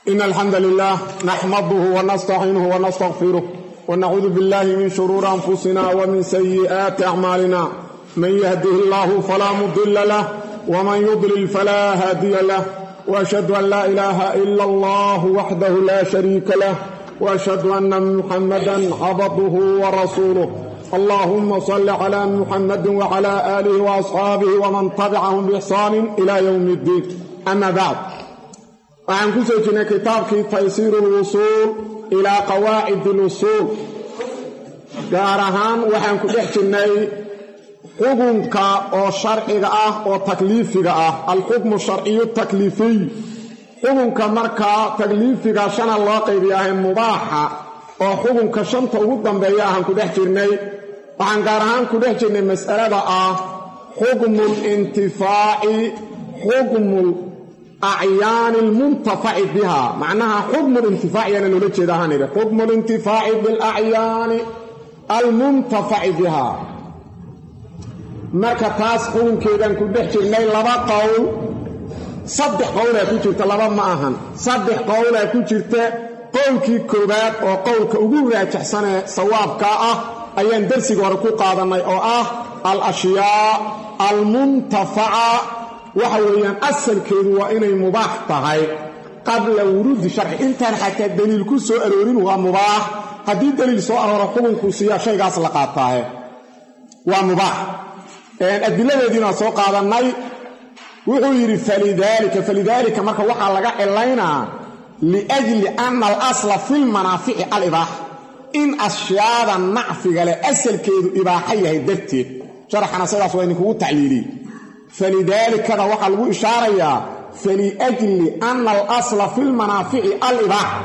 إن الحمد لله نحمده ونستعينه ونستغفره ونعوذ بالله من شرور أنفسنا ومن سيئات أعمالنا من يهده الله فلا مضل له ومن يضلل فلا هادي له وأشهد أن لا إله إلا الله وحده لا شريك له وأشهد أن محمدا عبده ورسوله اللهم صل على محمد وعلى آله وأصحابه ومن تبعهم بإحسان إلى يوم الدين أما بعد waxaan ku soo jirnay kitaabkii taysiiru lwusuul ilaa qawaacid alusuul gaar ahaan waxaan ku dhex jirnay xukunka oo sharciga ah oo takliifiga ah alxukmu sharciyu takliifiy xukunka markaa takliifiga shana loo qaybiyahay mubaaxa oo xukunka shanta ugu dambeeya ahaan ku dhex jirnay waxaan gaar ahaan ku dhex jirnay mas'alada ah xukmu lintifaaci xukmu acyaani lmuntafaci biha macnaha xukmu lintifaaciyana loola jeeda ahaan idhi xukmu lintifaaci bilacyaani almuntafaci biha marka taas xukunkeedaan ku dhex jirnay laba qowl saddex qowlaa ku jirta laba ma ahan saddex qowlaa ku jirta qowlkii koowaad oo qowlka ugu raajaxsanee sawaabkaa ah ayaan darsiga hore ku qaadannay oo ah al ashyaa almuntafaca waxa weeyaan asalkeedu waa inay mubaax tahay qabla wuruudi sharci intaan xataa daliil ku soo aroorin waa mubaax haddii daliil soo arooro xukunkuu siiyaa shaygaas la qaataahe waa mubaax adiladeediina soo qaadannay wuxuu yidhi falidaalika falidaalika marka waxaa laga cilaynaa liajli anna alasla filmanaafici alibaaxa in ashyaada nacfiga leh asalkeedu ibaaxa yahay darteed sharaxana sidaas waa idinkugu tacliiliyey falidaalikada waxaa lagu ishaarayaa faliajli anna alasla filmanaafici alibaaxa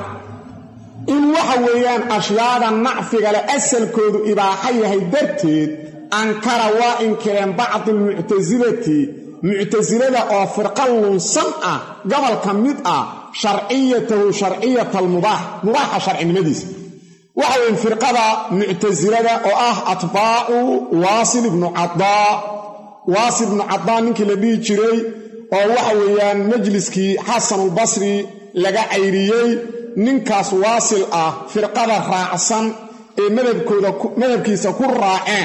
in waxa weeyaan ashyaada nacfiga leh asalkoodu ibaaxa yahay darteed ankara waa inkireen bacdu almuctasilati muctasilada oo firqa lunsan ah gobolka mid ah sharciyatahu sharciyata almubaax mubaaxa sharcinimadiisa waxa weyn firqada muctasilada oo ah atbaacu waasil ibnu cadaa waasil ibnu cadaa ninkii la dhihi jiray oo waxa weeyaan majliskii xasanulbasri laga cayriyey ninkaas waasil ah firqada raacsan ee madhabkooda madhabkiisa ku raaceen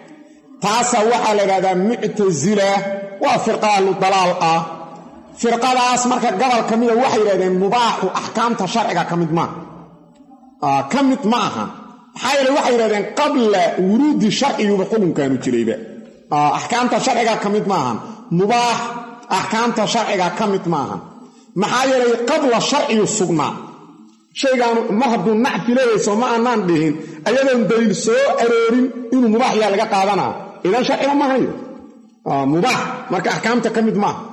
taasaa waxaa la idhahdaa muctasila waa firqa ahlu dalaal ah firqadaas marka gobol ka mida waxay yidhahdeen mubaaxu axkaamta sharciga ka mid maaha ka mid ma aha maxaa yeele waxay yidhahdeen qabla wuruudi sharciguba xukunkaanu jirayba axkaamta sharciga ka mid maahan mubaax axkaamta sharciga ka mid maahan maxaa yeelay qabla sharciyu sugnaa shaygaanu mar hadduu nacfi leeyayso ma aanaan dhihin ayadoon daliil soo aroorin inuu mubaax yaa laga qaadanaa idan sharciga ma hayo mubaax marka axkaamta ka mid maaha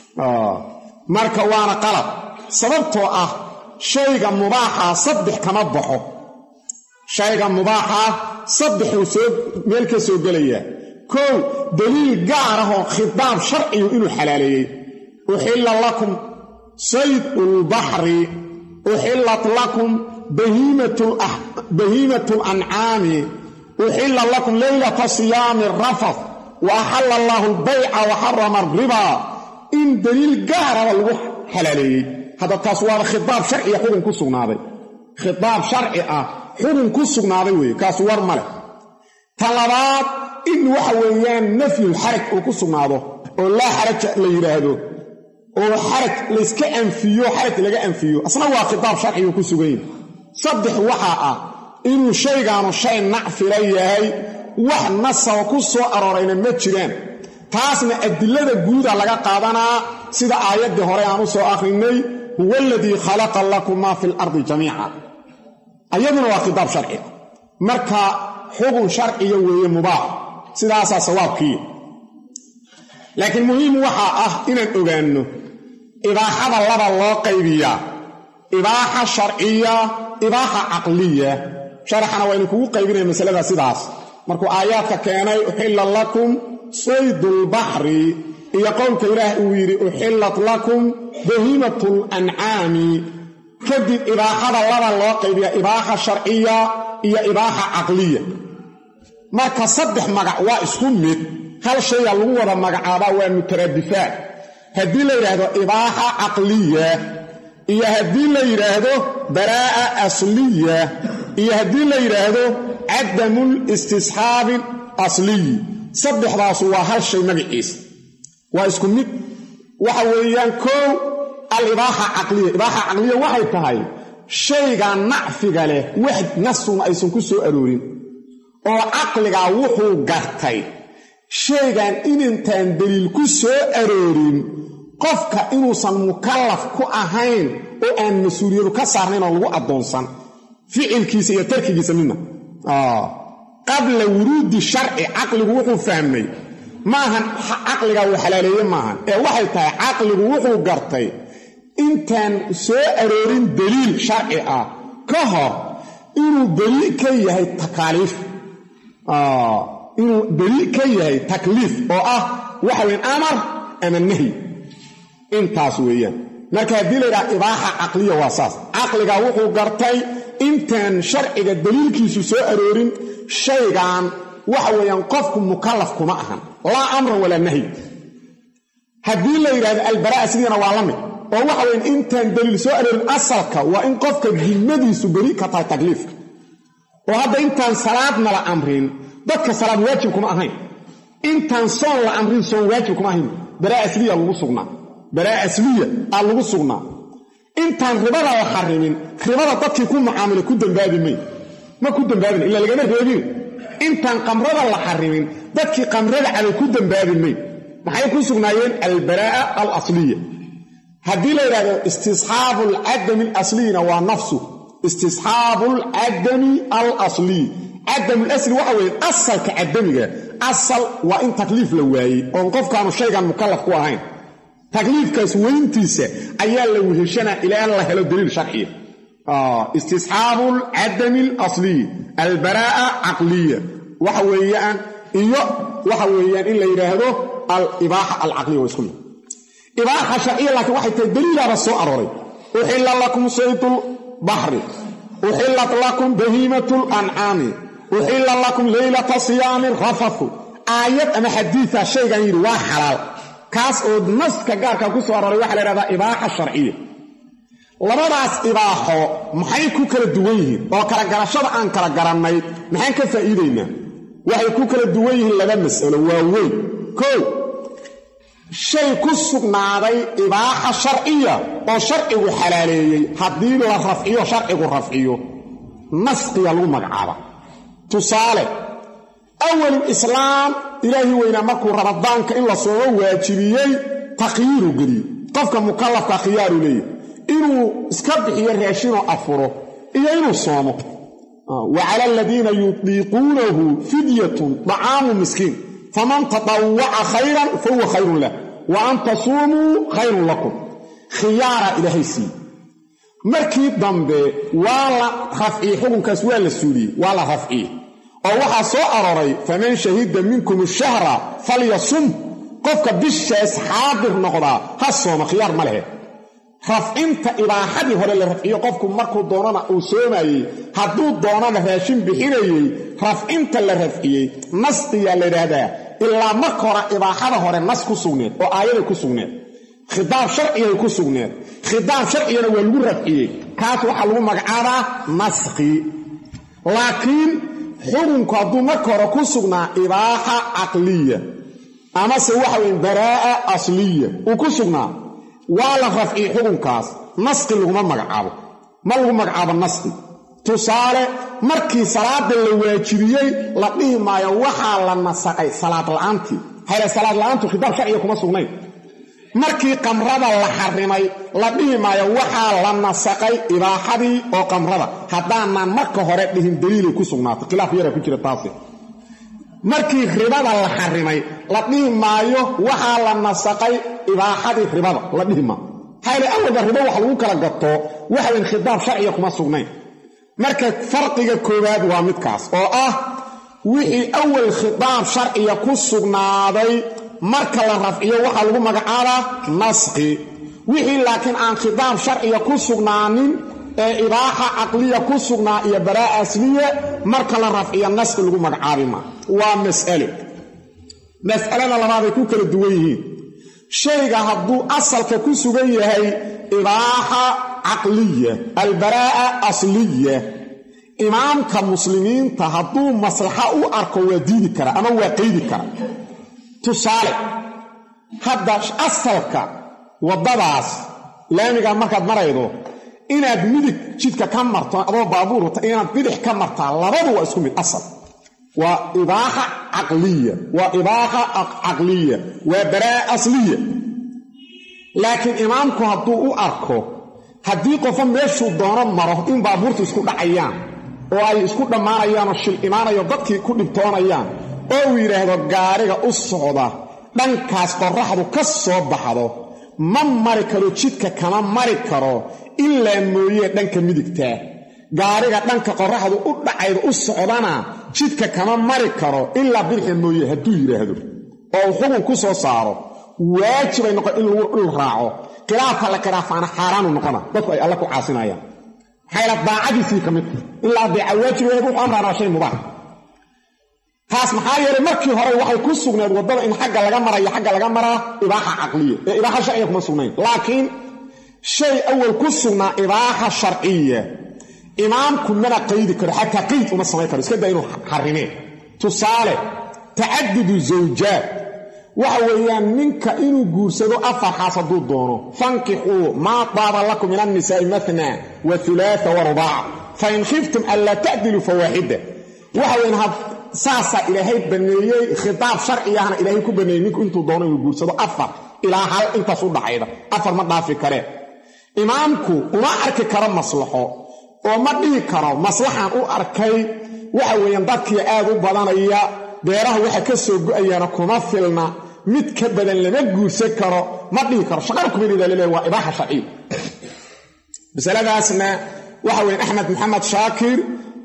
marka waana qalab sababtoo ah shayga mubaaxa saddex kama baxo shayga mubaaxa saddexuu soo meel ka soo gelayaa kow daliil gaar ah oo khitaab sharcigu inuu xalaaleeyey uxilla lakum sayd ulbaxri uxillat lakum bahiimatu lancaami uxilla lakum leylata siyaami rafaf wa axalla allaahu albayca wa xarama alribaa in daliil gaaraba lagu xalaaleeyey hadda taas waaba khitaab sharciya xukun ku sugnaaday khitaab sharci ah xukun ku sugnaaday weeye kaas war ma leh ta labaad in waxa weeyaan nafyul xaraj uu ku sugnaado oo laa xaraja la yidhaahdo oo xaraj layska anfiyo xaraj laga anfiyo asna waa khitaab sharciguu ku sugan yahay saddex waxaa ah inuu shaygaanu shay nacfila yahay wax nasaba ku soo aroorayna ma jiraan taasna adilada guuda laga qaadanaa sida aayaddii hore aan u soo akhrinay huwa aladii khalaqa lakum maa fi lardi jamiica ayaduna waa khitaab sharci marka xukun sharciya weeye mubaax sidaasaa sawaabkiiya laakiin muhiim waxaa ah inaan ogaanno ibaaxada laba loo qaybiyaa ibaaxa sharciya ibaaxa caqliya sharaxana waa idinkugu qaybinaya masalada sidaas markuu aayaadka keenay uxilla lakum saydulbaxri iyo qowlka ilaah uu yidhi uxillat lakum bahiimatu lancaami kadib ibaaxada laba loo qaybiyaa ibaaxa sharciya iyo ibaaxa caqliya marka saddex magac waa isku mid hal shayga lagu wada magacaabaa waa mutaraadifaat haddii la yidhaahdo ibaaxa caqliya iyo haddii la yidhaahdo baraa'a asliya iyo haddii la yidhaahdo cadamul istisxaabi asliyi saddexdaasu waa hal shay magaciisa waa isku mid waxa weeyaan kow alibaaxa caqliya ibaaxa caqliya waxay tahay shayga nacfiga leh wax nasuna aysan ku soo aroorin oo caqligaa wuxuu gartay shaygan inintaan daliil ku soo aroorin qofka inuusan mukallaf ku ahayn oo aan mas-uuliyadu ka saarnayn oo lagu addoonsan ficilkiisa iyo tarkigiisa midna qabla wuruudi sharci caqligu wuxuu fahmay maahan caqligaa uu xalaaleeye maahan ee waxay tahay caqligu wuxuu gartay intaan soo aroorin daliil sharci ah ka hor inuu daliil ka yahay takaaliif inuu daliil ka yahay takliif oo ah waxa weyn amar ama nahy intaas weeyaan marka haddii la yidhaha ibaaxa caqliya waa saas caqligaa wuxuu gartay intaan sharciga daliilkiisu soo aroorin shaygan waxa weeyaan qofku mukallaf kuma ahan laa amran walaa nahyi haddii la yidhahdo albaraa sidiina waa la mid oo waxa weyan intaan daliil soo aroorin asalka waa in qofka dimmadiisu beri ka tahay takliifka oo hadda intaan salaadna la amrin dadka salaad waajib kuma ahayn intaan soon la amrin soon waajib kuma ahayn baraa asliya lagu sugnaa baraa asliya aa lagu sugnaa intaan ribada la xarimin ribada dadkii ku mucaamilay ku dambaabi may ma ku dambaabin ilaa lagama reebin intaan qamrada la xarimin dadkii qamrada cabay ku dambaabi may maxay ku sugnaayeen albaraa'a alasliya haddii la yidhahdo istisxaabu alcadami alasliyina waa nafsu istisxaabu alcadami alasliy cadam lasli waxa weeye asalka cadamiga asal waa in takliif la waayey oon qofkaanu shaygan mukallaf ku ahayn takliifkaas weyntiisa ayaa la weheshanaa ilaa la helo daliil sharciya istisxaabu alcadami alasliy albaraa'a caqliya waxa weeyaan iyo waxa weeyaan in la yidhaahdo alibaaxa alcaqliya waa isku mid ibaaxa sharciya laakiin waxay tahay daliilaaba soo arooray uxilla lakum saydul baxri uxillat lakum bahiimatu lancaami uxilla lakum leylata siyaami rafathu aayad ama xadiida shaygan yidhi waa xalaal kaas oo naska gaarka ku soo arooray waxaa la yhahdaa ibaaxa sharciya labadaas ibaaxo maxay ku kala duwan yihiin oo kala garashada aan kala garannay maxaan ka faa'iidaynaa waxay ku kala duwan yihiin laba mas'alo waaweyn kow shay ku sugnaaday ibaaxa sharciya oo sharcigu xalaaleeyey haddii la rafciyo sharcigu rafciyo nasqiga lagu magacaaba tusaale awalul islaam ilaahi weynaa markuu ramadaanka in la soomo waajibiyey takhyiiru geliyey qofka mukallafka khiyaaru leeyahy inuu iska bixiyo raashinoo afuro iyo inuu soomo wa cala aladiina yudiiquunahu fidyatun dacaamu miskiin faman tatawaca khayran fahuwa khayrun lah wa an tasuumuu khayrun lakum khiyaara ilaahay siiye markii dambe waa la rafciyey xukunkaas waa la suuliyey waa la rafciyey oo waxaa soo arooray faman shahida minkum shahra falyasum qofka bishaas xaadir noqdaa ha sooma khiyaar ma lehe rafcinta ibaaxadii hore la rafciyo qofku markuu doonana uu soomayey hadduu doonana raashin bixinayey rafcinta la rafciyey nasqiyaa la yidhaahdaa ilaa marka hore ibaaxada hore nas ku sugneed oo aayaday ku sugneed khidaab sharcigay ku sugneed khidaab sharcigana waa lagu rafciyey kaas waxaa lagu magacaabaa naskhi laakiin xukunku hadduu marka hore ku sugnaa ibaaxa caqliya amase waxa weye baraa'a asliya uu ku sugnaa waa la rafciyey xukunkaas naskhi laguma magacaabo ma lagu magacaabo naskhi tusaale markii salaada la waajibiyey la dhihi maayo waxaa la nasaqay salaad la'aantii hayre salaad la'aantu khidaab sharciga kuma sugnayn markii qamrada la xarimay la dhihi maayo waxaa la nasaqay ibaaxadii oo qamrada haddaanaan marka hore dhihin daliilay ku sugnaatay khilaaf yara ku jira taasi markii ribada la xarimay la dhihi maayo waxaa la nasaqay ibaaxadii ribada la dhihi maayo hayre awalba ribo wax lagu kala gato waxaweyn khidaab sharciga kuma sugnayn marka farqiga koowaad waa midkaas oo ah wixii awal khidaab sharciga ku sugnaaday marka la rafciyo waxaa lagu magacaabaa naskhi wixii laakiin aan khidaab sharciga ku sugnaanin ee ibaaxa caqliya ku sugnaa iyo baraa'a asliya marka la rafciyo naskhi lagu magacaabi maa waa mas'alo mas'alada labaaday ku kala duwan yihiin shayga hadduu asalka ku sugan yahay ibaaxa caqliya albaraa'a asliya imaamka muslimiinta hadduu maslaxa u arko waa diidi kara ama waa qeydi kara tusaale hadda asalka waddadaas laamigaa markaad maraydo inaad midig jidka ka marto adoo baabuur wata inaad bidix ka martaa labadu waa isku mid asal waa ibaaxa caqliya waa ibaaxa caqliya waa baraa asliya laakiin imaamku hadduu u arko haddii qofo meeshuu doono maro in baabuurtu isku dhacayaan oo ay isku dhammaanayaanoo shil imaanayo dadkii ku dhibtoonayaan oo uu yidhaahdo gaariga u socda dhankaas qorraxdu ka soo baxdo ma mari karo jidka kama mari karo ilaa mooyee dhanka midigtaa gaariga dhanka qorraxdu u dhacayda u socdana jidka kama mari karo ilaa bidixda mooye hadduu yidhaahdo oo uu xukun ku soo saaro waajibay noqon in lagu dhul raaco khilaafka la khilaafaana xaaraanu noqona dadku ay alle ku caasinayaan maxayla daacadiisii ka midta in la adeeca waajib wuxuu amraan waa shay mubaax taas maxaa yeelay markii hore waxay ku sugnayd waddada in xagga laga marayo xagga laga maraa ibaaxa caqliya ee ibaaxa sharciya kuma sugnayn laakiin shay awal ku sugnaa ibaaxa sharciya imaamku mana qaydi karo xataa qayd uma samayn karo iska daa inuu xarimeen tusaale tacadudu zawjaad waxa weeyaan ninka inuu guursado afar xaas hadduu doono fankixuu maa daaba lakum min annisaa'i matna wa ulaaa wa rubaaca fain khiftum anlaa tacdiluu fawaaxida waxa weyan saasaa ilaahay baneeyey khitaab sharcigahna ilaahay ku baneeyey ninku intuu doono inuu guursado afar ilaa hal intaas u dhaxayda afar ma dhaafi karee imaamku uma arki karo maslaxo oo ma dhihi karo maslaxan u arkay waxa weeyaan dadkii aad u badanaya beeraha waxa ka soo go-ayaana kuma filna mid ka badan lama guursan karo ma dhihi karo shaqar kumanida laleeya waa ibaaxa sharciya masaladaasna waxa weyan axmed maxamed shaakir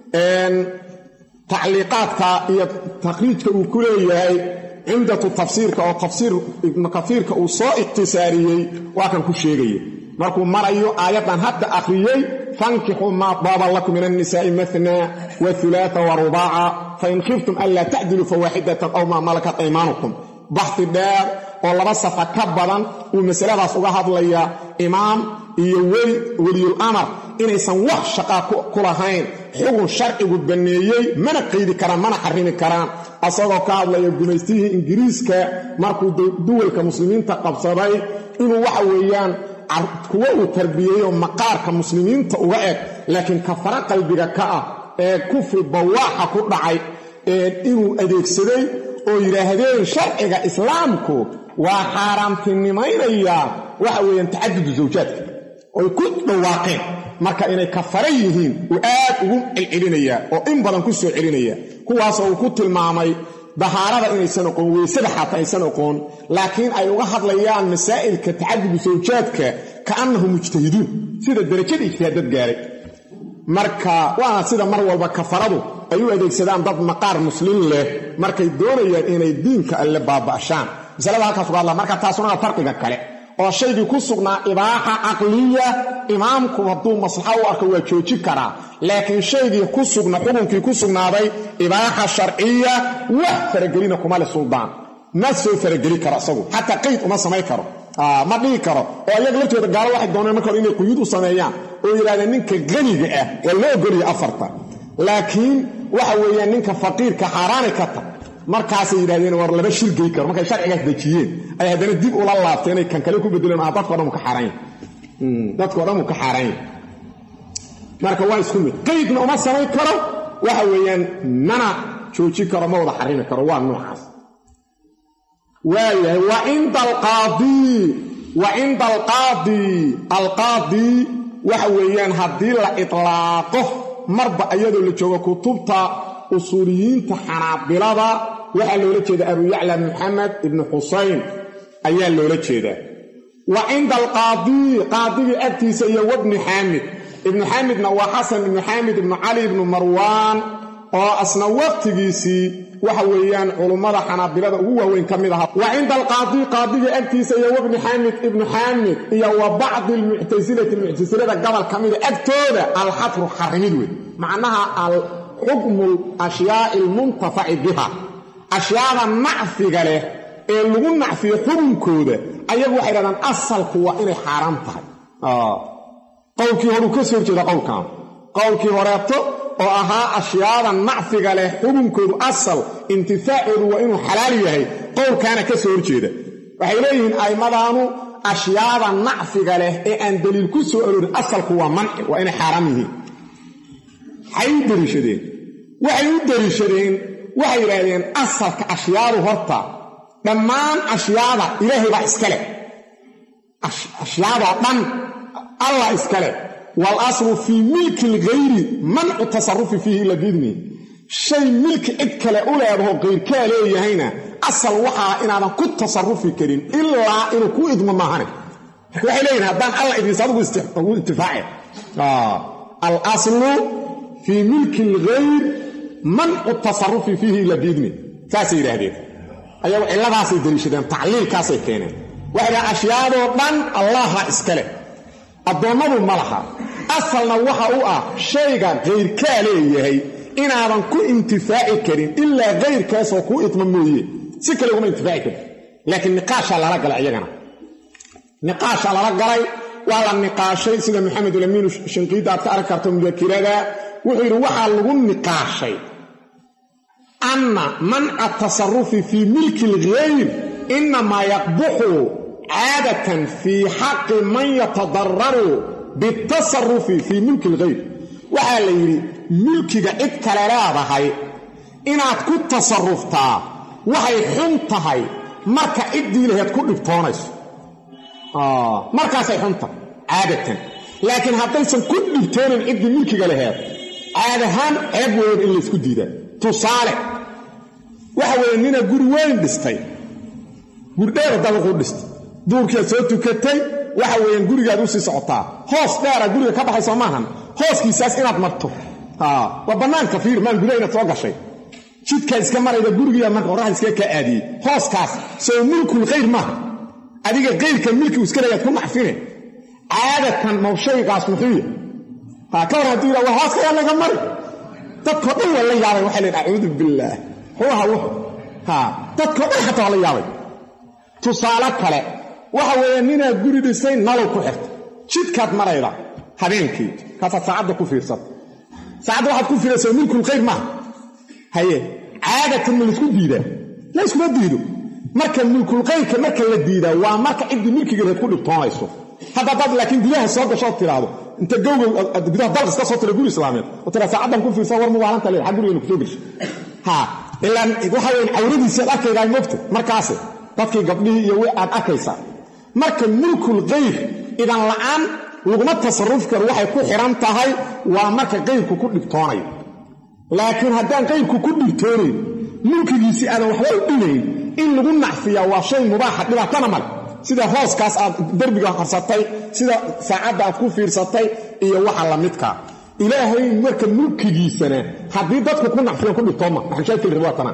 tacliiqaadka iyo takriijka uu ku leeyahay cimdatu tafsiirka oo tafsiir ibnu kaiirka uu soo ikhtisaariyey waa kan ku sheegaya markuu marayo aayaddan hadda akhriyey fankixuu maa daaba lakum min annisaa'i matna wa ulaaa wa rubaaca fain khiftum anlaa tacdiluu fawaaxidatan aw maa malakat aymaanukum baxdi dheer oo laba safa ka badan uu masaladaas uga hadlayaa imaam iyo weli weliyul amar inaysan wax shaqaa ku lahayn xugun sharcigu banneeyey mana qaydi karaan mana xarimi karaan asagoo ka hadlaya gumaystihii ingiriiska markuu duwalka muslimiinta qabsaday inuu waxa weeyaan kuwo uu tarbiyeeyo maqaarka muslimiinta uga eg laakiin kafara qalbiga ka ah ee kufri bawaaxa ku dhacay inuu adeegsaday oo yidhaahdeen sharciga islaamku waa xaaraamtinimaynayaa waxa weeyaan tacadudu zawjaadka oy ku dhawaaqeen marka inay kafara yihiin uu aad ugu celcelinayaa oo in badan ku soo celinaya kuwaasoo uu ku tilmaamay dahaarada inaysan oqoon weysada xataa aysan oqoon laakiin ay uga hadlayaan masaa'ilka tacadudu zawjaadka kaannahu mujtahiduun sida darajada ijtihaadad gaaray marka waana sida mar walba kafaradu ay u adeegsadaan dad maqaar muslim leh markay doonayaan inay diinka alle baaba'shaan masalada halkaas uga hadla marka taasuna waa farqiga kale oo shaygii ku sugnaa ibaaxa caqliya imaamku hadduu maslaxa u arko waa jooji karaa laakiin shaygii ku sugna xukunkii ku sugnaaday ibaaxa sharciya wax faragelina kuma le suldaan ma soo farageli karo isagu xataa qayd uma samayn karo ma dhihi karo oo iyaga laftooda gaalo waxay dooneen marka hore inay quyuud u sameeyaan oo yidhahdeen ninka qaniga ah waa loo ogolaya afarta laakiin waxa weeyaan ninka faqiirka xaaraanay ka tag markaasay yidhahdeen war laba shirgey karo markay sharcigaas dejiyeen ay haddana dib ula laabtay inay kan kale ku bedeleen ah dadko dhan ka xaaranya dadkao dhan uu ka xaaranya marka waa isku mid qaydna uma samayn karo waxa weeyaan mana jooji karo ma wada xarimi karo waa noocaas waayahay wa cinda alqaadii wa cinda alqaadii alqaadii waxa weeyaan haddii la itlaaqo marba iyadoo la joogo kutubta usuuliyiinta xanaabilada waxaa loola jeeda abu yacla maxamed ibnu xusayn ayaa loola jeedaa wa cinda alqaadii qaadigii agtiisa iyo wabni xaamid ibnu xaamidna waa xasan ibnu xaamid ibnu cali ibnu marwaan oo asna waqtigiisii waxa weeyaan culummada xanaabilada ugu waaweyn ka mid ahaa wa cinda alqaadii qaadigii agtiisa iyo wabni xaamid ibnu xaamid iyo wa bacdi almuctasilati muctasilada gobol ka mida agtooda alxadru xarimid wey macnaha alxukmu ashyaai almuntafaci biha ashyaada nacfiga leh ee lagu nacfiyo xukunkooda ayagu waxay dhahdaan asalku waa inay xaaraam tahay qowlkii horuu ka soo horjeeda qowlkan qowlkii horeeto oo ahaa ashyaada nacfiga leh xukunkoodu asal intifaacoodu waa inuu xalaal yahay qowlkaana ka soo horjeeda waxay leeyihiin a'immadaanu ashyaada nacfiga leh ee aan daliil ku soo aroorin asalku waa manci waa inay xaaraam yihiin maxay u daliishadeen waxay u daliishadeen waxay yidhaahdeen asalka ashyaadu horta dhammaan ashyaada ilaahay baa iska leh ashyaadoo dhan allah iska leh wal aslu fii milki lghayri mancu tasarufi fiihi ila biidnihi shay milki cid kale u leedaho qayrkaa leeyahayna asal waxaa inaadan ku tasarufi karin ilaa inuu ku idmo maahane waxay leeyihin haddaan alla idinsa adigu intifaace alaslu fii milki alghayr mancu tasarufi fiihi ila biidni saasay yidhaahdeen ayagu cilladaasay daliishadeen tacliilkaasay keeneen waxay dhaha ashyaadoo dhan allaha iska leh addoommadu ma laha asalna waxa u ah shayga kayrkaa leeyahay inaadan ku intifaaci karin ilaa kayrkaasoo kuu idma mooye si kale uguma intifaaci karin laakiin niqaashaa lala galay iyagana niqaashaa lala galay waa la niqaashay sida maxamed ulamiinu shinqiidda aad ka arki karto mudakirada wuxuu yidhi waxaa lagu niqaashay anna manca tasarufi fii milki alghayr inamaa yaqbuxu caadatan fii xaqi man yatadararu bitasarufi fii milki alghayr waxaa la yidhi milkiga cid kale leedahay inaad ku tasaruftaa waxay xun tahay marka ciddii laheed ku dhibtoonayso markaasay xun tahay caadatan laakiin haddaysan ku dhibtoonin ciddii milkiga laheed caad ahaan ceeb weyn in laysku diidaa tusaale waxa weeye nina guri weyn dhistay gurdheera dabaquu dhistay duurkiiad soo tukatay waxa weeyaan gurigaad usii socotaa hoos dheera guriga ka baxay soo maahan hooskiisaas inaad marto waa bannaanka fiir maan gudaha inaad soo gashay jidkaa iska marayda gurigiiya marka qorraxda iskaga kaa aadiyey hooskaas soo mulkul khayr maaha adiga kayrka milki iska leeyaad ku nacfine caadatan mawshaygaas muxuuya ka war hadduu yidha waa hooska yaa laga mari dadkao dhan waa la yaabay waxay leedahay acuudu billaah xuuha wuxu dadkao dhan xataa waa la yaabay tusaale kale waxa weeye ninaad guri dhisay nalow ku xirta jidkaad marayda habeenkii kaasaad saacadda ku fiirsata saacadda waxaad ku fiiraysaa milkul khayr maaha haye caadatan ma laysku diidaa la yskuma diido marka milkulkayrka marka la diidaa waa marka ciddii milkigeereed ku dhibtoonayso hadda dad laakiin gudaha soo gashood tiraahdo inta gowgow gudaha dalqis ka soo tira guri islaameed oo tira saacaddan ku fiirsa war mubaalanta leed xag gurigeena kusoo geshay ha ilaan waxa weyan cawradiisi aad arkaydaa mogta markaase dadkii gabdhihii iyo wi aad arkaysaa marka mulkul kayr idan la'aan laguma tasarrufi karo waxay ku xihan tahay waa marka kayrku ku dhibtoonayo laakiin haddaan kayrku ku dhibtoonayn mulkigiisii aadan waxba u dhimayn in lagu nacfiyaa waa shay mubaaxa dhibaatana male sida hooskaas aad derbiga harsatay sida saacadda aad ku fiirsatay iyo waxa la midkaa ilaahay marka mulkigiisana haddii dadku ku nacfiyan ku dhibtooma maxamshaakil riwaatana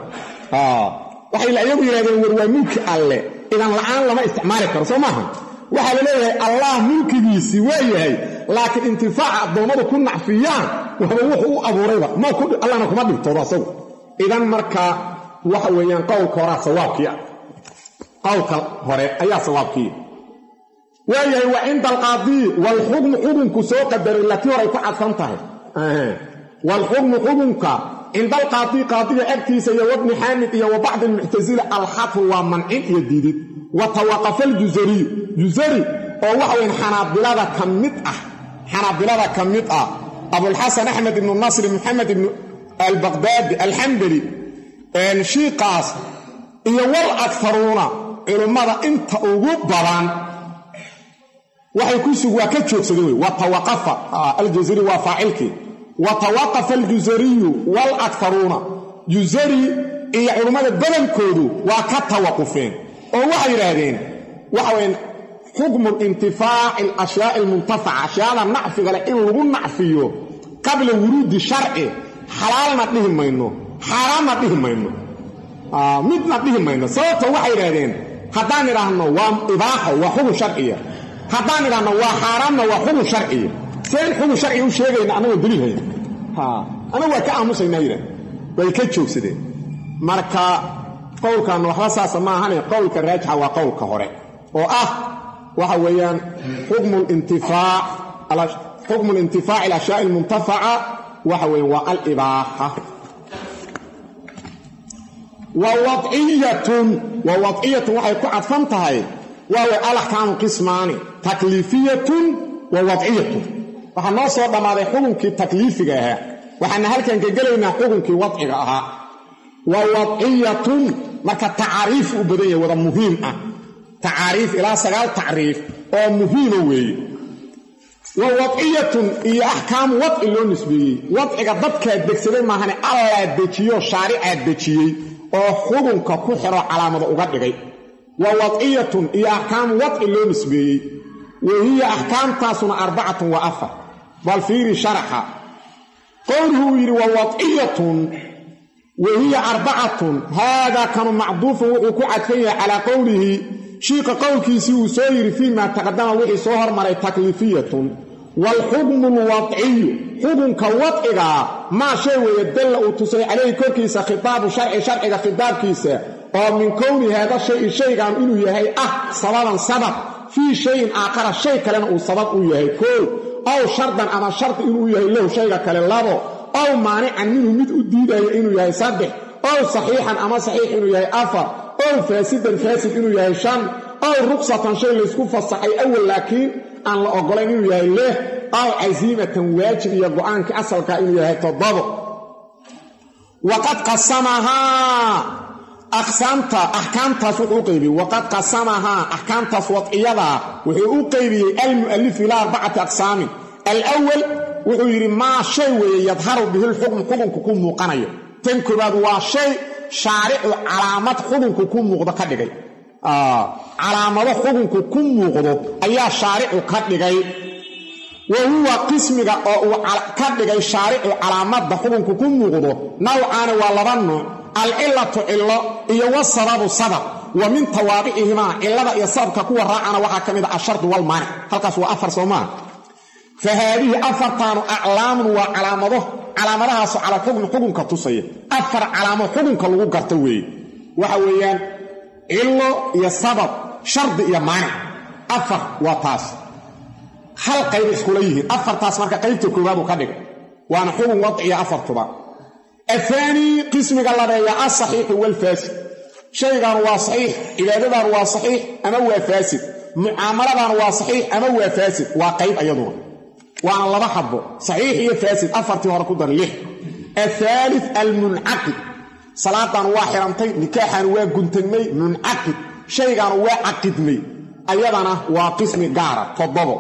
waxay ayagu yidhahdeen war waa mulki alle idan la'aan lama isticmaali karo soo maaha waxaa la leeyahay allah mulkigiisii waa yahay laakiin intifaaca addoommadu ku nacfiyaan waxba wuxuu u abuurayba allana kuma dhibtoodo asagu idan marka waxa weeyaan qowlka horaa sawaabkii ah qowlka hore ayaa sawaabkii waayahay wa cinda alqaadii waalxukmu xukunku soo qadaray latii horay ku cadfan tahay waalxukmu xukunka cinda alqaadii qaadiga agtiisa iyo wabni xaamid iyo wa bacdi almuctasila alxadfu waa mancin iyo diidid wa tawaqafa aljusariyu jusari oo waxa weyan xanaabilada ka mid ah xanaabilada ka mid ah abulxasan axmed ibnu nasri maxamed ibnu albaqdaadi alxambali shiiqaas iyo wal akaruuna culummada inta ugu badan waxay ku sug waa ka joogsadeen wey watawaqafa aljusari waa faacilkii wa tawaqafa aljusariyu wal akaruuna jusari iyo culummada badankoodu waa ka tawaqufeen oo waxay yidhaahdeen waxa weyan xukmu intifaaci alashyaai almuntafaca ashyaada nacfiga leh in lagu nacfiyo qabla wuruudi sharci xalaalna dhihi mayno xaaraamna dhihi mayno midna dhihi mayno sababta waxay yidhahdeen haddaan idhaahno waa ibaaxo waa xukun sharciya haddaan idhaahno waa xaaraamna waa xukun sharciya seen xukun sharciga u sheegayna annagoo daliilhayn anagu waa ka aamusaynaa yidhah way ka joogsadeen marka qowlkan waxba saasa maahane qowlka raajixa waa qowlka hore oo ah waxa weeyaan xukmu lintifaac xukmu lintifaaci alashyaai almuntafaca waxa weeye waa alibaaxa wa wadciyatun wa wadciyatun waxay ku cadfan tahay waawe alaxkaamu qismaani takliifiyatun wa wadciyatun waxaa noo soo dhammaaday xukunkii takliifiga ahaa waxaana halkan ka gelaynaa xukunkii wadciga ahaa wa wadciyatun marka tacaariif u badan yahay wada muhiim ah tacaariif ilaa sagaal tacriif oo muhiima weeye wa wadciyatun iyo axkaamu wadci loo nisbeeyey wadciga dadkaa degsaday maahane allaa dejiyo shaaricaa dejiyey oo xukunka ku xiro calaamada uga dhigay wa wadciyatun iyo axkaamu wadci loo nisbeeyey wa hiya axkaamtaasuna arbacatun wa afar bal fiiri sharaxa qowluhu uu yidhi wa wadciyatun wa hiya arbacatun haadaa kanu macduufun wuxuu ku cadfan yahay calaa qowlihi shiika qowlkiisii uu soo yidhi fii maa taqadama wixii soo hormaray takliifiyatun waalxukmu lwadciyu xukunka wadcigaa maa shay weeye dalla uu tusay calayhi korkiisa khitaabu sharci sharciga khitaabkiisa oo min kowni haada shayi shaygan inuu yahay ah sababan sabab fii shayin aakhara shay kalena uu sabab u yahay koow ow shardan ama shardi inuu yahay lahu shayga kale labo ow maanican minhu mid u diidaya inuu yahay saddex ow saxiixan ama saxiix inuu yahay afar ow faasidan faasid inuu yahay shan ow ruqsatan shay laysku fasaxay awal laakiin aan la oggolayn inuu yahay leh ow casiimatan waajib iyo go'aankii asalka inuu yahay toddobo waqad qasamahaa aqsaamta axkaamtaas wuxuu u qaybiyey waqad qasamahaa axkaamtaas wadciyadaa wuxuu u qaybiyey almu'alif ilaa arbacati aqsaamin alwal wuxuu yidhi maa shay weeye yadharu bihi lxukm xukunku ku muuqanayo tan koobaad waa shay shaaricu calaamad xukunku ku muuqdo ka dhigay calaamado xukunku ku muuqdo ayaa shaaricu ka dhigay wa huwa qismiga oo uu ka dhigay shaaricu calaamadda xukunku ku muuqdo nawcaani waa laba nuuc alcilatu cillo iyo wasababu sabab wa min tawaabicihimaa cillada iyo sababka kuwa raacana waxaa ka mid a ashardu walmaanic halkaas waa afar soo maaha fa haadihi afartaanu aclaamun waa calaamado calaamadahaasoo cala xukmi xukunka tusaya afar calaamo xukunka lagu garto weeye waxa weeyaan cillo iyo sabab shardi iyo maanic afar waa taas hal qayb iskula yihiin afartaas marka qaybta koowaad uu ka dhigay waana xukun wadciya afartuba ahaanii qismiga labeeya alsaxiixu walfaasid shaygan waa saxiix cibaadadan waa saxiix ama waa faasid mucaamaladan waa saxiix ama waa faasid waa qayb ayaduna waana laba xabo saxiix iyo faasid afartii hore ku dar lix athaalid almuncaqid salaadan waa xirantay nikaaxan waa guntagmay muncaqid shaygan waa caqidmay ayadana waa qismi gaara toddobo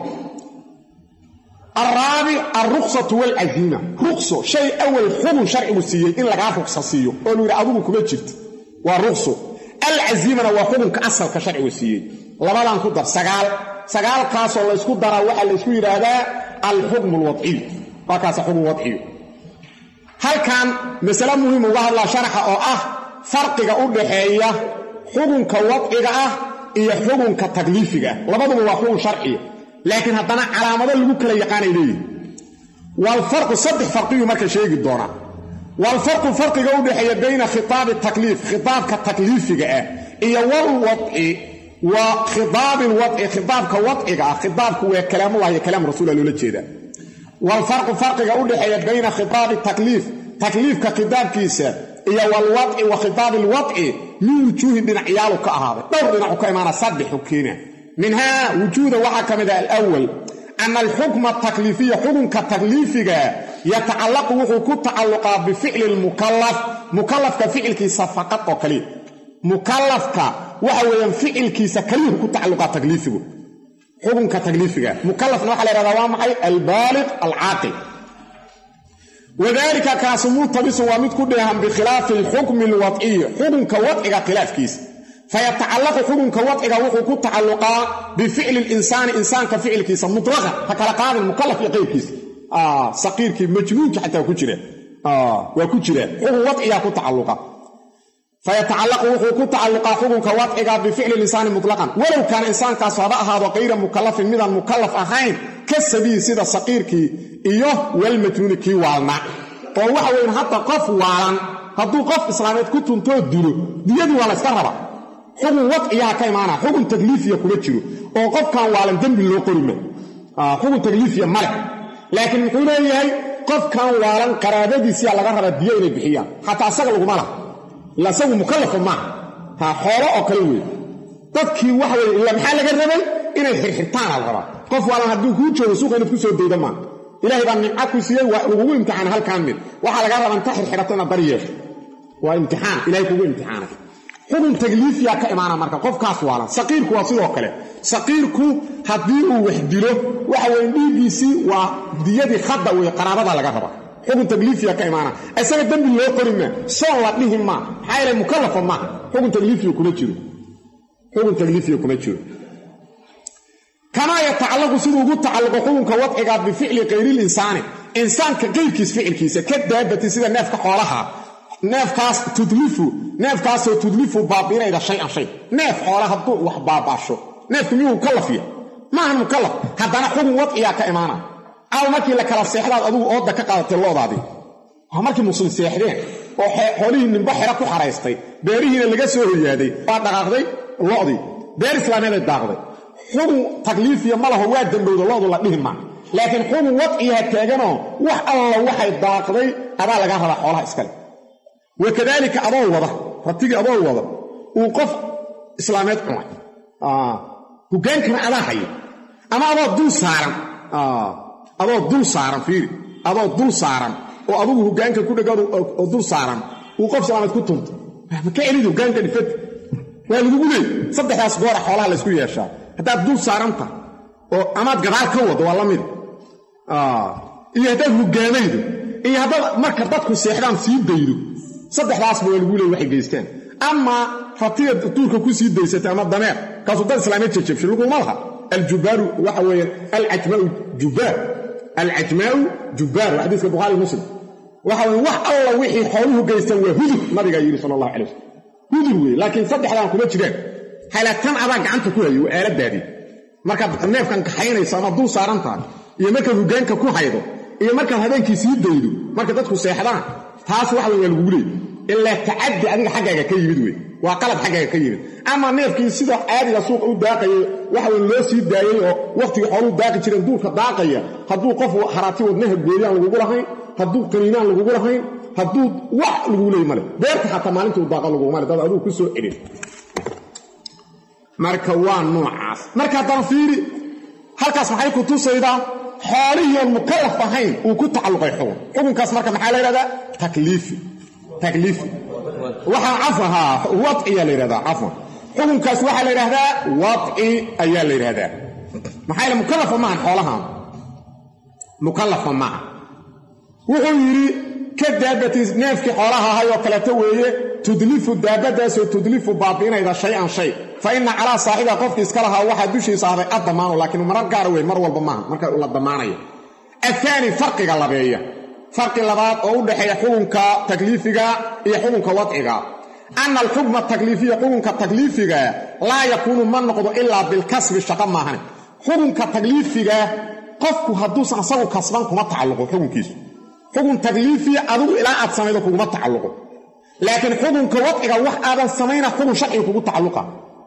alraabic alruksatu walcasiima rukso shay awal xukun sharcigu siiyey in lagaa ruksa siiyo oo lu yidhi adigu kuma jirta waa rukso alcasiimana waa xukunka asalka sharcigu siiyey labadan ku dar sagaal sagaalkaasoo laysku daraa waxaa laysku yidhaahdaa alxukmu alwadciyu waa kaasa xukun wadciyu halkan masale muhiim uga hadlaa sharaxa oo ah farqiga u dhaxeeya xukunka wadciga ah iyo xukunka takliifiga ah labaduba waa xukun sharciya laakiin haddana calaamado lagu kala yaqaanay leeyihin walfarqu saddex farqiyuu marka sheegi doonaa walfarqu farqiga u dhexeeya bayna khitaabi takliif khitaabka takliifiga ah iyo walwadci wa khitaabi lwadci khitaabka wadciga ah khitaabku waa kalaamullahi iyo kalaam rasuula loola jeedaa walfarqu farqiga u dhexeeya bayna khitaabi takliif takliifka khitaabkiisa iyo walwadci wa khitaabi lwadci min wujuuhin dhinacyaalu ka ahaaday dhowr dhinacu ka imaana saddexu keena minhaa wujuuda waxaa ka mid ah alwal ana alxukma atakliifiya xukunka takliifiga yatacallaqu wuxuu ku tacalluqaa bificli lmukalaf mukalafka ficilkiisa faqad oo kaliya mukalafka waxa weeyaan ficilkiisa kaliyuhu ku tacalluqaa takliifigu xukunka takliifiga mukalafna waxa la yhahdaa waa maxay albaaliq alcaaqil wadalika kaasu murtabisun waa mid ku dheehan bikhilaafi alxukmi alwadciyi xukunka wadciga khilaafkiisa fayatacallaqu xukunka wadciga wuxuu ku tacalluqaa bificli linsaani insaanka ficilkiisa mutlaqan ha kala qaadin mukalaf iyo qayrkiisa saqiirkii majnuunki xataa ku jira waa ku jira xukun wadcigaa ku tacalluqa fayatacallaqu wuxuu ku tacalluqaa xukunka wadciga bificli linsaani mutlaqan walow kaana insaankaas haba ahaado kayra mukalafin midaan mukalaf ahayn ka sabiyi sida saqiirkii iyo walmajnuuni kii waalna oo waxa weyn hadda qof waalan hadduu qof islaameed ku tuntoo dilo diyadii waa layska raba xukun wadciyaha ka imaana xukun takliifiya kuma jiro oo qofkan waalan dembi loo qorima xukun takliifiya male laakiin muxuu leeyahay qofkan waalan qaraabadiisiyaa laga rabaa diyo inay bixiyaan xataa asaga laguma laha ila asagu mukallafa maaha ha xoolo oo kale weeye dadkii waxa weye ila maxaa laga rabay inay xirxirtaana la rabaa qof waalan hadduu kuu joogo suuqa inaad ku soo dayda maa ilahay baa nimca ku siiyey waa lagugu imtixaana halkaan mid waxaa lagaa rabaa inta xirxirato inaad bari yeesho waa imtixaan ilahay kugu imtixaanay xukun tagliifiyaa ka imaana marka qofkaas waalan saqiirku waa sidoo kale saqiirku haddii uu wax dilo waxa weye dhiiggiisii waa diyadii khadda wey qaraabadaa laga rabaa xukun tagliifiya ka imaana isaga dembi loo qori maa soon la dhihi maa maxaa yeele mukallafa maaha xukun tagliifiya kuma jiro xukun tagliifiya kuma jiro kamaa yatacallaqu siduu ugu tacalluqo xukunka wadciga bificli kayrilinsaani insaanka qayrkiis ficilkiisa ka daabati sida neefka xoolaha neefkaas tudlifu neefkaasoo tudlifu baabiinayda shay-an shay neef xoola hadduu wax baabaasho neefku miyuu mukallafya maahan mukallaf haddana xukun wadciyaa ka imaana caaw markii la kala seexdaad adugu ooda ka qaadatay loodaadii waa markii muslim seexdeen oo xoolihii nimbo xero ku xaraystay beerihiina laga soo hoyaaday waa dhaqaaqday lodii beer islaameeday daaqday xukun takliifiya ma laho waa dambowda loodu la dhihi maa laakiin xukun wadciyaha taaganoo wax alla waxay daaqday adaa lagaa rabaa xoolaha iskale wakadaalika adoo wada ratigii adoo wada uu qof islaameed cunay hogaankana adaa haya ama adoo dul saaran adoo dul saaran fiiri adoo dul saaran oo adugu hogaanka ku dhegan oo dul saaran uu qof islaameed ku tunto ma ka celid hogaanka dhifad waa lagugu leey saddexdaas goora xoolaha laysku yeeshaa haddaad dul saaranta oo amaad gadaal ka wado waa la mid iyo haddaad hogaamaydo iyo haddaad marka dadku seexdaan sii daydo saddexdaasba waa lagu leey waxay geystaan ama ratiga duurka ku sii daysatay ama dameer kaasuu dad islaameed jajabshay laguma laha aljubaaru waxa weeye alcajmaau jubbaar alcajmaau jubbaar waa xadiiska bukhaari muslim waxa weye wax alla wixii xooluhu geystaan waa hudur nabigaa yidhi sala allahu calay wasalam hudur weeye laakiin saddexdaan kuma jiraan halatan adaa gacanta ku hayo waa aaladaadii markaad neefkan kaxaynayso ama dul saaran tahay iyo markaad hogaanka ku haydo iyo markaad habeenkii sii daydo marka dadku seexdaan taas wax wey waa lagugu leey ilaa tacaddi adiga xaggaaga ka yimid wey waa qalad xaggaaga ka yimid ama neefkii sida caadiga suuqa u daaqayay waxa wey loo sii daayey oo wakhtigii xooluu daaqi jireen duurka daaqaya hadduu qof haraati wadnaha gooyaan lagugu lahayn hadduu qaniinaan lagugu lahayn hadduu wax lagugu leey male beerta xataa maalintuu daaqa laguguma le dad aduu ku soo celin marka waa noocaas marka haddana fiiri halkaas maxay ku tusaydaa xoolihii oon mukallaf ahayn uu ku tacalluqay xukun xukunkaas marka maxaa la yidhahdaa takliifi takliifi waxaa cafahaa wadciyaa la yidhahdaa cafwan xukunkaas waxaa la yidhahdaa wadci ayaa la yidhahdaa maxaa yaele mukallafa maahan xoolahan mukallafa maaha wuxuu yidhi ka daabati neefkii xoolaha ahay oo kaleeto weeye tudlifu daabadaasoo tudlifu baabiinayda shay-an shay fa inna calaa saaxibiha qofkii iska lahaa waxaa dushiisa ahday addamaanu laakiin marar gaara wey mar walba maaha marka la damaanayo ahaani farqiga labeeya farqi labaad oo u dhexeeya xukunka takliifiga iyo xukunka wadciga anna alxukma takliifiya xukunka takliifiga laa yakuunu ma noqdo ilaa bilkasbi shaqo maahane xukunka takliifiga qofku hadduusan asagu kasban kuma tacalluqo xukunkiisu xukun takliifiya adigu ilaa aad samaydo kuguma tacalluqo laakiin xukunka wadciga wax aadan samayna xukun sharciga kugu tacalluqa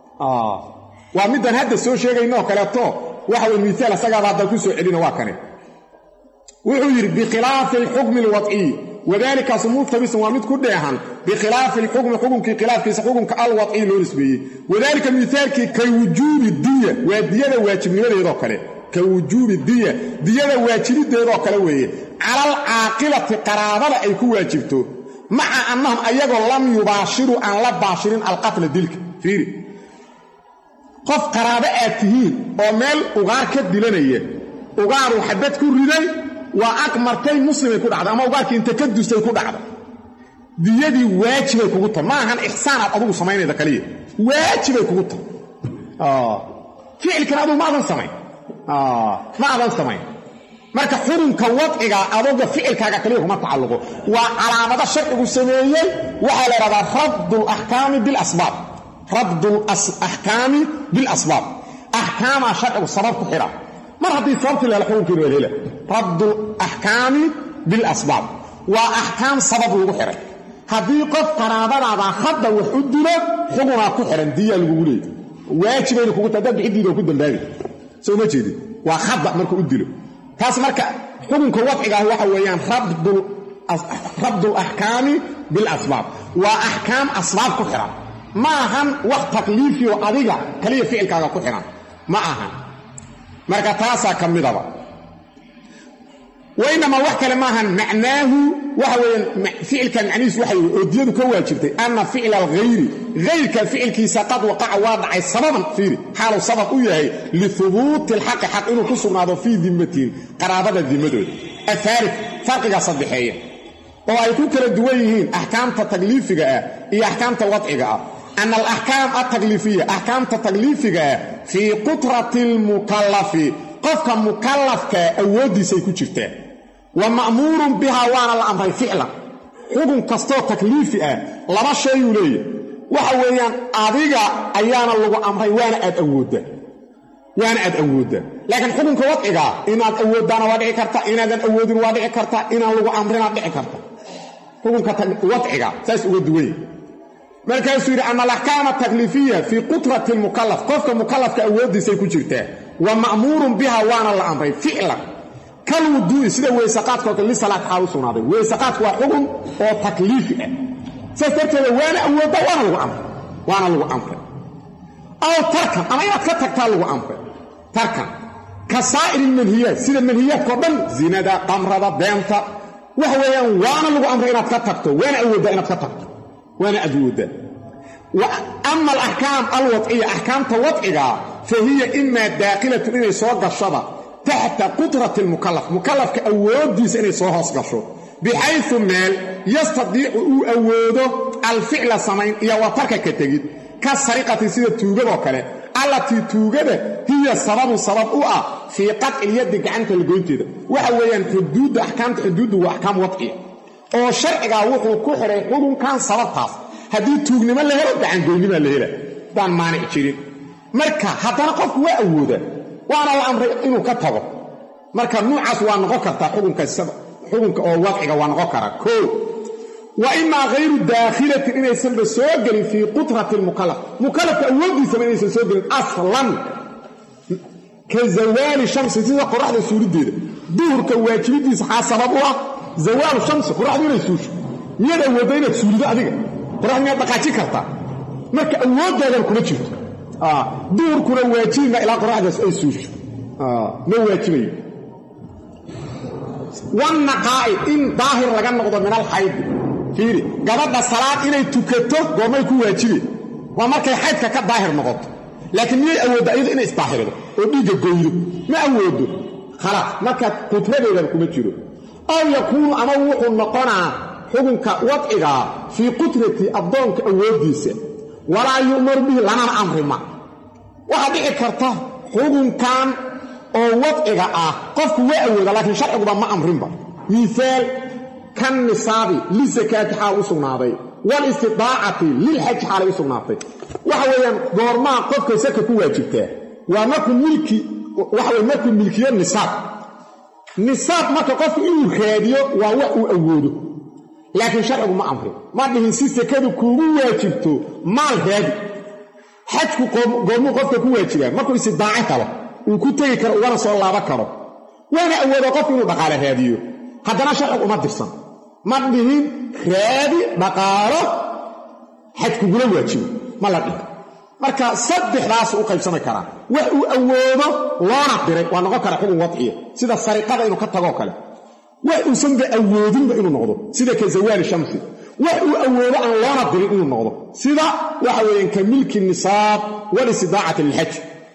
waa midaan hadda soo sheegayno kaleeto waxa wey miaal asagaaba haddaan ku soo celina waa kane wuxuu yidhi bikhilaafi alxukmi alwadciy wadaalikaasu multabisun waa mid ku dheehan bikhilaafi alxukmi xukunkii khilaafkiisa xukunka alwadciy loo nisbeeyey wadaalika miaalkii ka wujuubi diya waa diyada waajibnimadeedoo kale ka wujuubi diya diyada waajibideedoo kale weeye cala alcaaqilati qaraabada ay ku waajibto maca annahum ayagoo lam yubaashiruu aan la baashirin alqatla dilka fiiri qof qaraabo aad tihiin oo meel ugaar ka dilanaya ugaaruu xabad ku riday waa ag martay muslimay ku dhacday ama ugaarkii inta ka dustay ku dhacday diyadii waajibay kugu tahay ma ahan ixsaanaad adugu samaynayda kaliya waajibay kugu tahay ficilkan adugu ma adan samayn ma adan samayn marka xurunka wadciga adoga ficilkaaga kaliya kuma tacalluqo waa calaamado sharcigu sameeyey waxaa la idhahdaa rabdulaxkaami bilasbaab rabdulaxkaami bilasbaab axkaamaa sharcigu sabab ku xidha mar haddii sababtii lehela xukunkiina waa hela rabdulaxkaami bilasbaab waa axkaam sabab lagu xidhay haddii qof qaraabadaada hadda wax u dilo xugunaa ku xidhan diyaa lagugu leeyay waajibayna kugu ta dad bixidiida ku dambaabi soo ma jeedin waa hadda marka u dilo taas marka xukunka wadcigaah waxa weeyaan rabdu laxkaami bilasbaab waa axkaam asbaab ku xihan ma ahan wax takliifiyo adiga kaliya ficilkaaga ku xihan ma ahan marka taasaa ka midaba wainamaa wax kale maahan macnaahu waxa weeyaan ficilkan macnihiis waxa oo diyadu ka waajibtay anna ficla alghayri hayrka ficilkiisa qad waqaca waa dhacay sababan fiiri xaaluu sabab u yahay lihubuuti alxaqi xaq inuu ku sugnaado fii dimmatihim qaraabada dimadooda afaari farqigaa saddexeeya oo ay ku kala duwan yihiin axkaamta takliifiga ah iyo axkaamta wadciga ah ana alaxkaam altakliifiya axkaamta takliifiga ah fii qutrati almukallafi qofka mukallafkaa awooddiisay ku jirtaa wa ma'muurun bihaa waana la amray ficlan xukun kastoo takliifi ah laba shayuu leeyahy waxa weeyaan adiga ayaana lagu amray waana aad awooddaa waana aad awooddaa laakiin xukunka wadcigaa inaad awooddaana waa dhici karta inaadan awoodin waa dhici karta inaan lagu amrinaad dhici karta xukunka wadciga saas uga duwanya markaasuu yidhi ana alaxkaama takliifiya fii qutrati lmukallaf qofka mukallafka awooddiisay ku jirtaa wa ma'muurun biha waana la amray ficlan kal wuduu'i sida weysaqaadkao kale lisalaad xaal u sugnaaday weysaqaadku waa xukun oo takliifi ah saas darteeda waana awoodda waana lagu amray waana lagu amray aw tarkan ama inaad ka tagtaa lagu amray tarkan ka saa'iri ilmanhiyaat sida manhiyaadkao dhan zinada qamrada beenta waxa weeyaan waana lagu amray inaad ka tagto waana awooddaa inaad ka tagto waana awooddaa ama alaxkaam alwadciya axkaamta wadcigaa fa hiya imaa daakilatun inay soo gashaba taxta qudrati lmukallaf mukallafka awooddiisa inay soo hoos gasho bixayu meel yastadiicu uu awoodo alficla samayn iyo watarka ka tegid ka sariqati sida tuugadoo kale allatii tuugada hiya sababun sabab u ah fii qatcilyaddi gacanta lagoynteeda waxa weeyaan xuduudda axkaamta xuduuddu waa axkaam wadciya oo sharcigaa wuxuu ku xiray xukunkan sababtaas haddii tuugnimo la helo gacangoynnimaa la hela daan maanic jirin marka haddana qofku waa awooda waana la amray inuu ka tago marka nuucaas waa noqon kartaa xukunka oo wadciga waa noqon karaa koo wa imaa hayru daakhilatin inaysanba soo gelin fii qutrati lmukallaf mukallafka awooddiisaba inaysan soo gelin aslan ka zawaali shamsi sida qoraxda suuliddeeda duhurka waajibidiisa xaa sabab u ah zawaalu shamsi qoraxdu inay suusho miyaad awoodda inaad suulido adiga qoraxdu miyaad dhaqaajin kartaa marka awooddaadana kuma jirto duhurkuna waajibima ilaa qoraxdaas ay suusho ma waajibayo wanaqaa'i in daahir laga noqdo min alxaydi fiiri gabadha salaad inay tukato goormay ku waajibeen waa markay xaydka ka daahir noqoto laakiin miyay awoodda iyadu inay isdaahirido oo dhiigga goydo ma awoodo khalaas marka qutradeedaba kuma jiro aw yakuunu ama wuxuu noqonaa xukunka wadcigaa fii qutrati addoonka awooddiisa walaa yu'maru bihi lanana amrima waxaa dhici karta xukunkan oo wadciga ah qofku waa awooda laakiin sharciguba ma amrinba miihaal kan nisaabi lisakaati xaal u sugnaaday walistidaacati lilxaji xaalay u sugnaatay waxa weeyaan goormaa qofka saka ku waajibtaa waa markuu milki waxa weye markuu milkiyo nisaab nisaab marka qofku inuu raadiyo waa wax uu awoodo laakiin sharcigu ma amrin ma dhihin si sakadu kuugu waajibto maal raadi xajku goormuu qofka ku waajibaa markuu istidaaco kalo uu ku tegi karo ugana soo laabo karo waana awooda qofku inuu dhaqaale raadiyo haddana sharcigu uma dirsan ma dhihin raadi dhaqaalo xajkugula waajibo ma la dhihin marka saddexdaasu u qaybsami karaa wax uu awoodo loona diray waa noqon kara xukun wadciya sida sariqada inuu ka tagoo kale wax uusanba awoodinba inuu noqdo sida ka zawaali shamsi wax uu awoodo aan loona dirin inuu noqdo sida waxa weeyaan ka milki nisaab walistidaacati lilxaj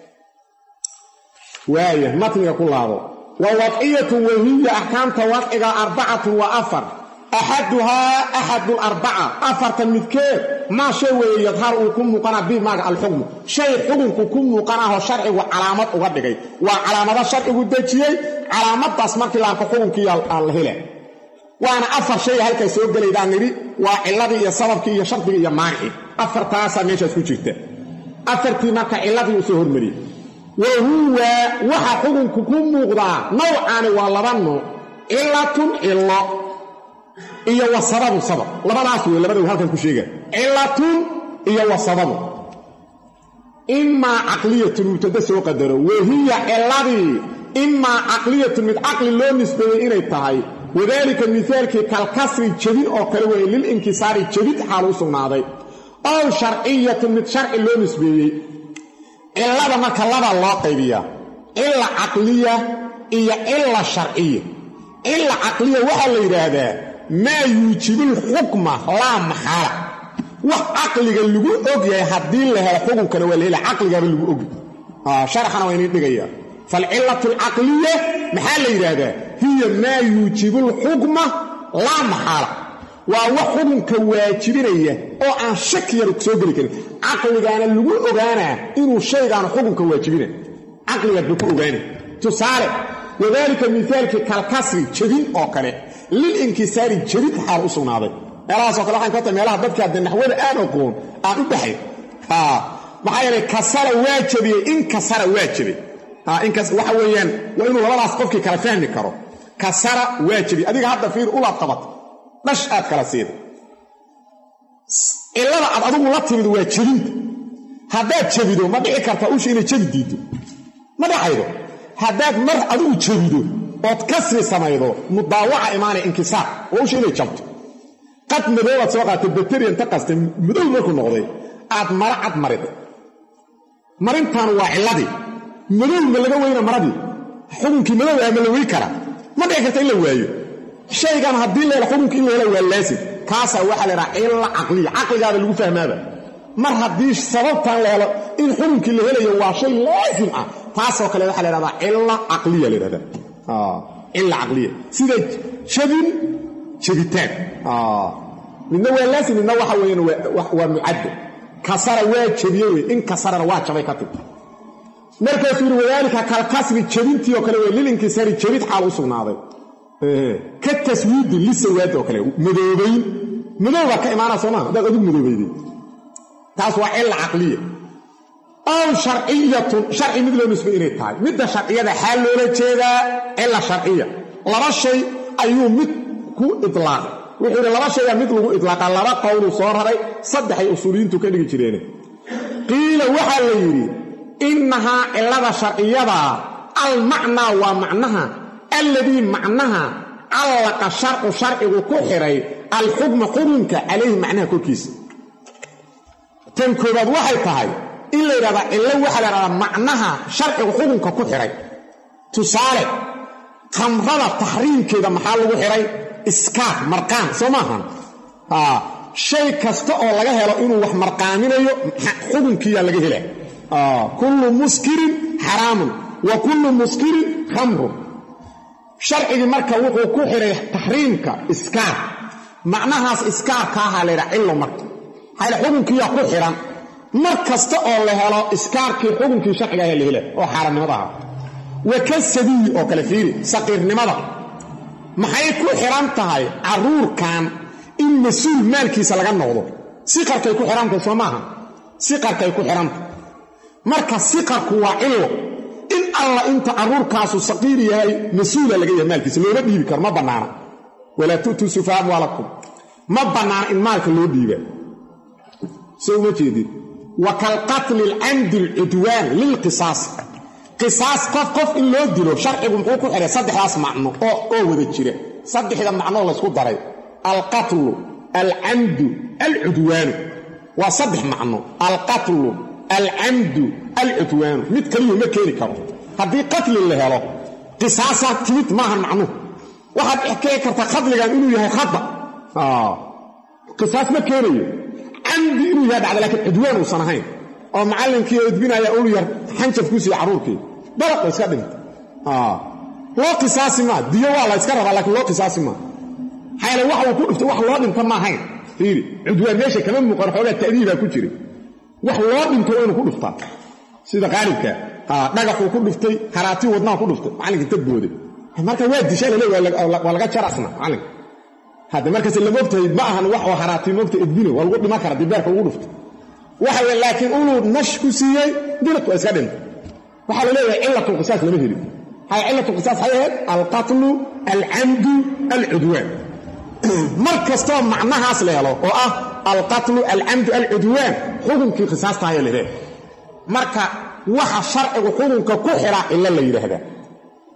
waaya matniga ku laabo wa wadciyatu wahiya axkaamta wadciga arbacatun wa afar axaduhaa axadu larbaca afartan midkeed maa shay weeye yadhar uu ku muuqanaa bi maaga alxukmu shay xukunku ku muuqanaahoo sharcigu calaamad uga dhigay waa calaamado sharcigu dejiyey calaamadaas markii la arko xukunkii aan la hela waana afar shay halkay soo gelaydaan nidhi waa ciladii iyo sababkii iyo shardigii iyo maanicii afartaasaa meeshaas ku jirta afartii marka ciladii uu soo hormariyey wa huwa waxa xukunku ku muuqdaa nawcaani waa laba nooc cilatun cilo iyo wa sababu sabab labadaas wey labada halkan ku sheega cilatun iyo wa sababu imaa caqliyatun mubtada soo qadaro wahiya ciladii imaa caqliyatun mid caqli loo nisbeeyey inay tahay wadaalika mihaalkii kalkasri jebin oo kale weeye lilinkisaari jebid xaal u sugnaaday ow sharciyatun mid sharci loo nisbeeyey cillada marka laba loo qaybiyaa cilla caqliya iyo cilla sharciya cilla caqliya waxaa la yidhaahdaa maa yuujibulxukma laa maxaala wax caqliga lagu og yahay haddii la helo xukunkana waa la hela caqligaaba lagu ogi sharaxana waa iniin dhigaya falcillatu alcaqliya maxaa la yidhaahdaa hiya maa yuujibu alxukma laa maxaala waa wax xukunka waajibinaya oo aan shaki yar soo geli karin caqligaana lagu ogaanaa inuu shaygaanu xukunka waajibina caqligaad ba ku ogaana tusaale wadaalika mihaalkii kalkasri jebin oo kale lilinkisaari jebid xaal u sugnaaday meelahaasoo kale waxaan ka tahay meelaha dadka hadde naxwada aan aqoon aan u dhaxay maxaa yeelay kasara waa jebiyey in kasara waa jebay waxa weeyaan waa inuu labadaas qofkii kala fahmi karo kasara waa jebiyey adiga hadda fiir ulaad qabata dhash aad kala siiday cillada aad adigu la timid waa jebinta haddaad jebido ma dhici karta usha inay jebi diiddo ma dhacaydo haddaad mar adigu jebido ood kasri samaydo mudaawaca imaanaya inkisaar oo usha inay jabto qad madoobaad soo qaatay bateriya inta qastay madow markuu noqday aad mara cad mariday marintan waa cilladii madow ma laga weyna maradii xukunkii madow ah ma la wey karaa ma dhici karta in la waayo shaygan haddii la helo xukunkii in la helo waa laasim kaasaa waxaa la ydhaha cilla caqliya caqligaaba lagu fahmaaba mar haddii sababtan la helo in xukunkii la helayo waa shay laasim ah taasoo kale waxaa la ydhahdaa cilla caqliya la ydhahdaa cilla caqliya sida jabin jabitaan midna waa laasim midna waxa weeyaan waa mucaddo kasara waa jabiye wey in kasarana waa jabay ka tib markaasuu yidhi wadaalika kalkasri jabintii oo kale wey lilinkisaari jabid xaal u sugnaaday ka taswiidi lisawaad oo kale madoobayn madow baa ka imaanaa soo maa haddaad adigu madoobayday taas waa cilla caqliya ow sharciyatun sharci mid loo nisbay inay tahay midda sharciyada xaal loola jeedaa cilla sharciya laba shay ayuu mid ku ilaaqay wuxuu yidhi laba shayaa mid lagu idlaaqa laba qowluu soo raray saddexay usuuliyiintu ka dhigi jireene qiila waxaa la yidhi innahaa cillada sharciyadaa almacnaa waa macnaha alladii macnaha callaqa sharcu sharcigu ku xidhay alxukma xukunka calayhi macnaha korkiisa tan koobaad waxay tahay in la yidhahdaa cillo waxaa la ydhahdaa macnaha sharcigu xukunka ku xidhay tusaale khamrada taxriimkeeda maxaa lagu xidhay iskaar marqaan soo maahan shay kasta oo laga helo inuu wax marqaaminayo xukunkiiyaa laga hela kullu muskirin xaraamun wa kullu muskirin khamrun sharcigii marka wuxuu ku xidhay taxriimka iskaar macnahaas iskaarka ahaa la ydhaha cillo marka maxaa xukunkiiyaa ku xidhan mar kasta oo la helo iskaarkii xukunkii sharciga ayaa la hela oo xaarannimada ahaa wa ka sabiyi oo kale fiiri saqiirnimada maxay ku xidhan tahay carruurkan in mas-uul maalkiisa laga noqdo siqarkay ku xidhantahay soo maaha siqarkay ku xidhantahay marka siqarku waa cillo in alla inta carruurkaasu saqiir yahay mas-uula laga yahay maalkiisa looma dhiibi karo ma bannaana walaa tu'tuu sufaha amwaalakum ma bannaana in maalka loo dhiiba soo uma jeedin wa kalqatli alcamdi alcudwaan lilqisaas qisaas qof qof in loo dilo sharcigu muxuu ku xidhay saddexdaas macno oo wada jira saddexda macnoo laysku daray alqatlu alcamdu alcudwaanu waa saddex macno alqatlu alcamdu alcudwaanu mid kaliyuu ma keeni karo haddii qatli la helo qisaasaa timid maahan macnuhu waxaad kei kartaa qatligan inuu yahay khata qisaas ma keenayo camdi inuu yahay dhacda laakiin cudwaan uusan ahayn oo macallinkii edbinaya ulu yar xanjaf ku siiya carruurkii dalaqo iska dhinta loo qisaasi maa diyo waa la yska rabaa laakiin loo qisaasi maa maxaa yaele wax uu ku dhiftay wax loo dhinta ma ahayn fiiri cudwaan meesha kama muuqan xoogaa ta'diibaa ku jira wax loo dhinto waa inuu ku dhuftaa sida qaalibka dhagaxuu ku dhuftay haraatii wadnaha ku dhuftay macallinka inta booday marka waa dishaa lale waa laga jarasna macallinka hadda markaas lama ogtahay ma ahan wax oo haraatii moogta edbino waa lagu dhiman kara dibeerka ugu dhufta waxa wey laakiin inuu nash ku siiyey dilad waa iska dhinta waxaa la leeyahay cilatulqisaas lama helin hay cilatulqisaas waxay ahayd alqatlu alcamdu alcudwaan mar kastoo macnahaas la helo oo ah alqatlu alcamdu alcudwaan xukunkii qisaastahayaa la leeyahay marka waxa sharcigu xukunka ku xidhaa cilo la yidhaahdaa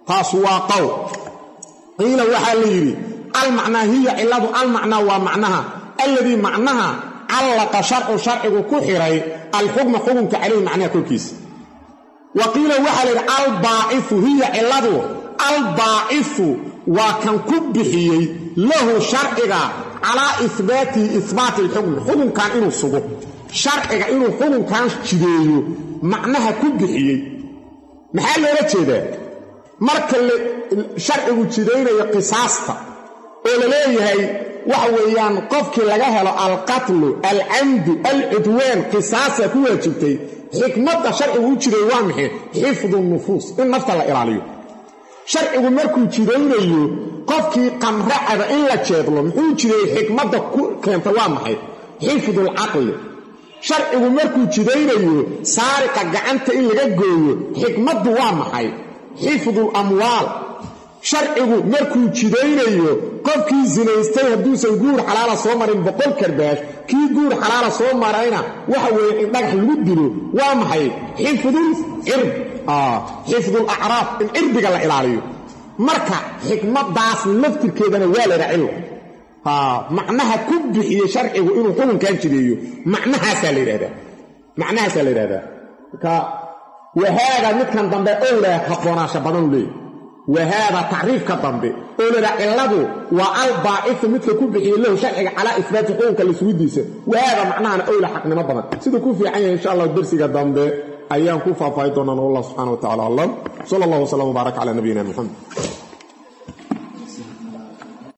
taas waa qowl qiila waxaa la yidhi almacnaa hiya ciladu almacnaa waa macnaha alladii macnaha callaqa sharcu sharcigu ku xiray alxukma xukunka calayhi macnaha korkiisa wa qiila waxaa la yidhi albaacifu hiya ciladu albaacifu waa kan ku bixiyey lahu sharciga calaa ihbaatihi ihbaati alxukmi xukunkan inuu sugo sharciga inuu xukunkan jideeyo macnaha ku bixiyey maxaa loola jeedaa marka sharcigu jidaynayo qisaasta oo la leeyahay waxa weeyaan qofkii laga helo alqatlu alcamdu alcudwaan qisaasa ku waajibtay xikmadda sharcigu u jiday waa maxay xifdu nufuus in nafta la ilaaliyo sharcigu markuu jidaynayo qofkii qamracada in la jeedlo muxuu jideeyey xikmadda ku keenta waa maxay xifdulcaqli sharcigu markuu jidaynayo saariqa gacanta in laga gooyo xikmaddu waa maxay xifdul amwaal sharcigu markuu jidaynayo qofkii sinaystay hadduusan guur xalaala soo marin boqol karbaash kii guur xalaala soo marayna waxa weeye in dhagax lagu dilo waa maxay xifdul cirb xifdul acraaf in cirbiga la ilaaliyo marka xikmadaas laftirkeedana waa laha cillo macnaha ku bixiyey sharcigu inuu xukunkan jideeyo macnahaasaa la yidhahdaa macnahaasaa la yidhahdaa marka wahaada midkan dambe owlaa habboonaasha badanu leeyahy wahaada tacriifka dambe oo ladhaa cilladu waa albaacifu midka ku bixiyey lahu sharciga calaa ihbaati xukunka lisugidiisa wahaada macnahana owla xaqnimo badan siduu ku fiican yahay insha allah dersiga dambe ayaan ku faahfaahi doonaan wallah subxana wa tacala aclam sala allah wslam wbaarak cala nabiyina muxamed